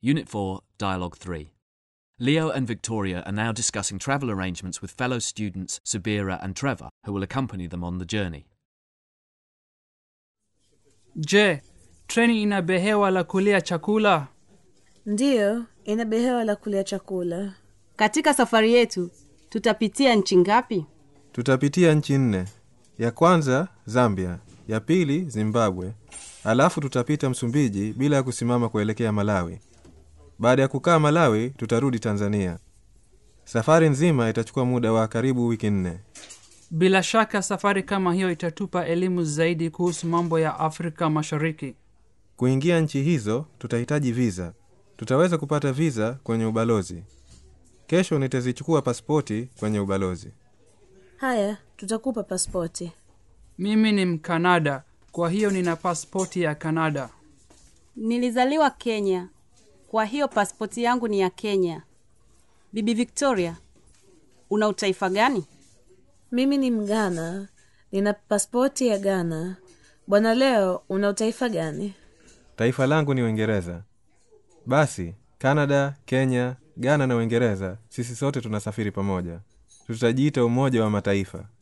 Unit 4, Dialogue 3. Leo and Victoria are now discussing travel arrangements with fellow students Subira and Trevor, who will accompany them on the journey. Je, treni ina behewa la kulia chakula? Ndiyo, ina behewa la kulia chakula. Katika safari yetu tutapitia nchi ngapi? Tutapitia nchi nne. Ya kwanza Zambia, ya pili Zimbabwe, alafu tutapita Msumbiji bila ya kusimama kuelekea Malawi. Baada ya kukaa Malawi, tutarudi Tanzania. Safari nzima itachukua muda wa karibu wiki nne. Bila shaka safari kama hiyo itatupa elimu zaidi kuhusu mambo ya Afrika Mashariki. Kuingia nchi hizo tutahitaji viza. Tutaweza kupata viza kwenye ubalozi. Kesho nitazichukua pasipoti kwenye ubalozi. Haya, tutakupa pasipoti. Mimi ni Mkanada, kwa hiyo nina pasipoti ya Kanada. Nilizaliwa Kenya, kwa hiyo pasipoti yangu ni ya Kenya. Bibi Victoria, una utaifa gani? Mimi ni Mgana, nina pasipoti ya Ghana. Bwana Leo, una utaifa gani? Taifa langu ni Uingereza. Basi Kanada, Kenya, Ghana na Uingereza, sisi sote tunasafiri pamoja. Tutajiita Umoja wa Mataifa.